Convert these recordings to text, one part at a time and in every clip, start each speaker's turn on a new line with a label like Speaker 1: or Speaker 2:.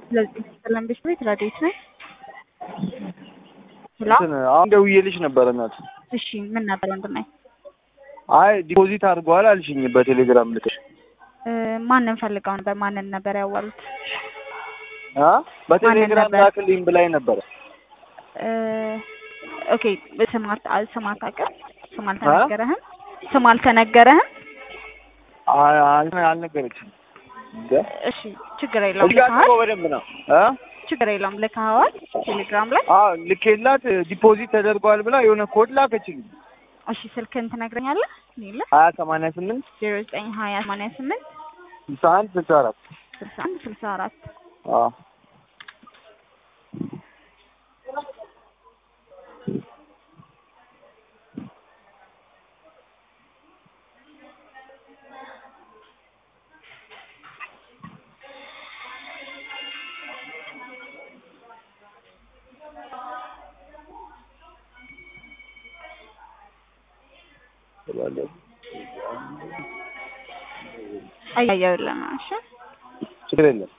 Speaker 1: ስለዚህ ሰላም ቤት ቤት ረዴት ነኝ። ሄሎ
Speaker 2: እንትን አሁን ደውዬልሽ ነበር እናት።
Speaker 1: እሺ ምን ነበር ወንድሜ?
Speaker 2: አይ ዲፖዚት አድርገዋል አልሽኝ በቴሌግራም ልክሽ
Speaker 1: እ ማንን ፈልገው ነበር? ማንን ነበር ያዋሉት?
Speaker 2: አ በቴሌግራም
Speaker 1: ነበር?
Speaker 2: ላክልኝ ብላኝ ነበረ።
Speaker 1: እ ኦኬ ስም አታ- ስም አታውቅም? ስም አልተነገረህም? ስም አልተነገረህም?
Speaker 2: አይ አይ- አልነገረችም። እንደ
Speaker 1: እሺ ችግር የለውም
Speaker 2: እዚህ ጋር
Speaker 1: ልከሃል?
Speaker 2: ጽፎ በደንብ ነው አ
Speaker 1: ችግር የለውም ልከኸዋል? ቴሌግራም ላይ
Speaker 2: አዎ ልኬላት ዲፖዚት ተደርጓል ብላ የሆነ ኮድ ላከችልኝ።
Speaker 1: እሺ ስልክህን ትነግረኛለህ? ሌለ
Speaker 2: ሀያ ሰማንያ ስምንት
Speaker 1: ዜሮ ዘጠኝ ሀያ ሰማንያ ስምንት
Speaker 2: ስልሳ አንድ ስልሳ አራት
Speaker 1: ስልሳ አንድ ስልሳ አራት
Speaker 2: አዎ
Speaker 1: አያየውልህ ነው። እሺ
Speaker 2: ችግር የለም።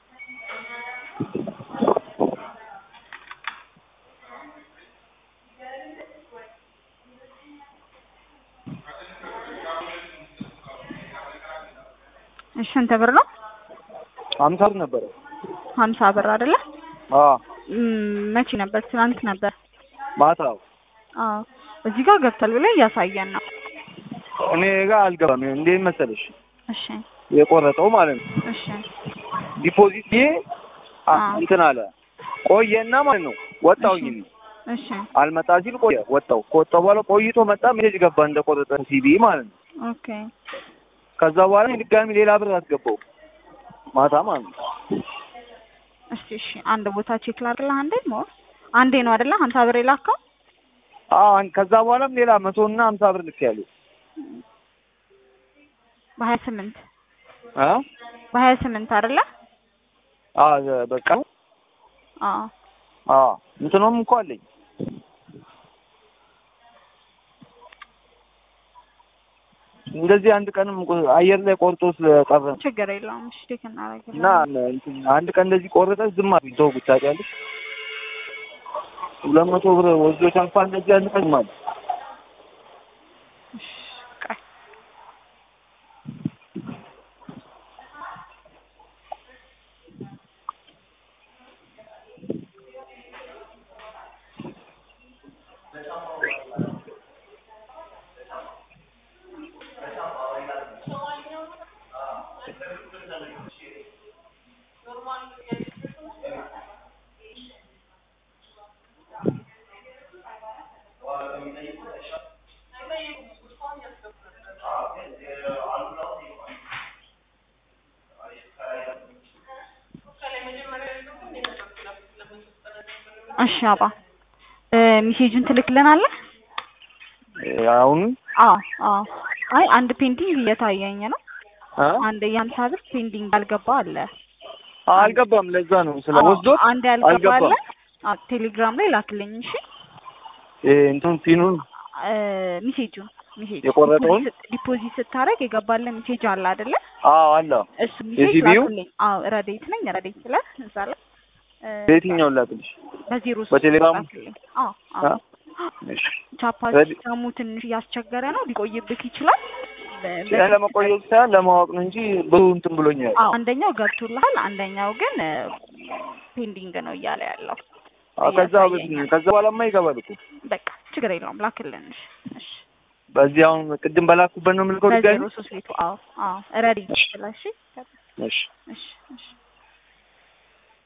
Speaker 1: እሺ ስንት ብር ነው?
Speaker 2: ሀምሳ ብር ነበረ።
Speaker 1: ሀምሳ ብር አይደለ?
Speaker 2: አዎ
Speaker 1: ም- መቼ ነበር? ትናንት ነበር።
Speaker 2: ማታ
Speaker 1: አዎ እዚህ ጋር ገብቷል ብሎ እያሳየን ነው።
Speaker 2: እኔ ጋር አልገባም። እንዴት መሰለሽ
Speaker 1: እሺ
Speaker 2: የቆረጠው ማለት ነው
Speaker 1: እሺ
Speaker 2: ዲፖዚት ይሄ አ-
Speaker 1: አዎ።
Speaker 2: እንትን አለ ቆየና ማለት ነው ወጣሁኝ እኔ።
Speaker 1: እሺ
Speaker 2: አልመጣ ሲል ቆየ ወጣሁ። ከወጣሁ በኋላ ቆይቶ መጣ ሜሴጅ ገባ እንደቆረጠ ሲቢ ማለት ነው።
Speaker 1: ኦኬ
Speaker 2: ከዛ በኋላ እኔ ድጋሚ ሌላ ብር አስገባው ማታ ማለት ነው።
Speaker 1: እስቲ እሺ አንድ ቦታ ቼክ ላድርግልህ። አንዴ ሞር አንዴ ነው አይደለ? ሀምሳ ብር የላከው
Speaker 2: አዎ አን- ከዛ በኋላም ሌላ መቶ እና ሀምሳ ብር ልክ ያለው
Speaker 1: በሀያ ስምንት
Speaker 2: አ
Speaker 1: በሀያ ስምንት አይደለ?
Speaker 2: አ በቃ
Speaker 1: አዎ
Speaker 2: አ እንትኖም እኮ አለኝ እንደዚህ አንድ ቀንም ቆ- አየር ላይ ቆርጦ ስለቀረ ነው።
Speaker 1: ችግር የለውም። እሺ ቼክ
Speaker 2: እና
Speaker 1: እናደርግልህ።
Speaker 2: እንትን አንድ ቀን እንደዚህ ቆረጠ ዝም አሉኝ። ተው ታውቂያለሽ፣ ሁለት መቶ ብር ወስዶ ተንፋ እንደዚህ አንድ ቀን ዝም አለ።
Speaker 1: እሺ ቆይ እሺ አባ እ ሜሴጁን ትልክልናለህ?
Speaker 2: አሁን
Speaker 1: አዎ አዎ። አይ አንድ ፔንቲንግ እየታየኝ ነው።
Speaker 2: አ
Speaker 1: አንድ የሀምሳ ብር ፔንዲንግ ያልገባ አለ።
Speaker 2: አልገባም። ለዛ ነው ስለ
Speaker 1: አዎ፣
Speaker 2: ወስዶት
Speaker 1: አንድ ያልገባ አለ።
Speaker 2: አልገባም።
Speaker 1: አዎ ቴሌግራም ላይ ላክልኝ። እሺ
Speaker 2: እ እንትን ፊኑን
Speaker 1: እ ሜሴጁን ሜሴጅ
Speaker 2: የቆረጠውን?
Speaker 1: ዲፖዚት- ዲፖዚት ስታደርግ የገባልን ሜሴጅ አለ አይደለ?
Speaker 2: አዎ አለ።
Speaker 1: እሱ ሜሴጅ
Speaker 2: የሲቢዩ?
Speaker 1: ላክልኝ። አዎ ረዴት ነኝ ረዴት ብለህ እዛ ላይ እ
Speaker 2: በየትኛው ላክልሽ?
Speaker 1: በዜሮ ሶስት
Speaker 2: በቴሌግራም?
Speaker 1: ላክልኝ። አዎ
Speaker 2: አ
Speaker 1: አዎ
Speaker 2: እሺ
Speaker 1: ቻፓ
Speaker 2: ረዲ-
Speaker 1: ሲስተሙ ትንሽ እያስቸገረ ነው፣ ሊቆይብህ ይችላል። በ- በ-
Speaker 2: ለመቆየት ሳይሆን ለማወቅ ነው እንጂ ብዙ እንትን ብሎኛል።
Speaker 1: አዎ አንደኛው ገብቶልሃል፣ አንደኛው ግን ፔንዲንግ ነው እያለ ያለው።
Speaker 2: አዎ ከዛ
Speaker 1: እያሳየኝ
Speaker 2: ከዛ በኋላማ ይገባል እኮ
Speaker 1: በቃ ችግር የለውም ላክልን። እሺ እሺ
Speaker 2: በዚህ አሁን ቅድም በላኩበት ነው የምልከው ድጋሚ
Speaker 1: በዜሮ ሶስት ቤቱ አዎ አዎ ረዲ ብለህ እሺ
Speaker 2: እሺ
Speaker 1: እሺ እሺ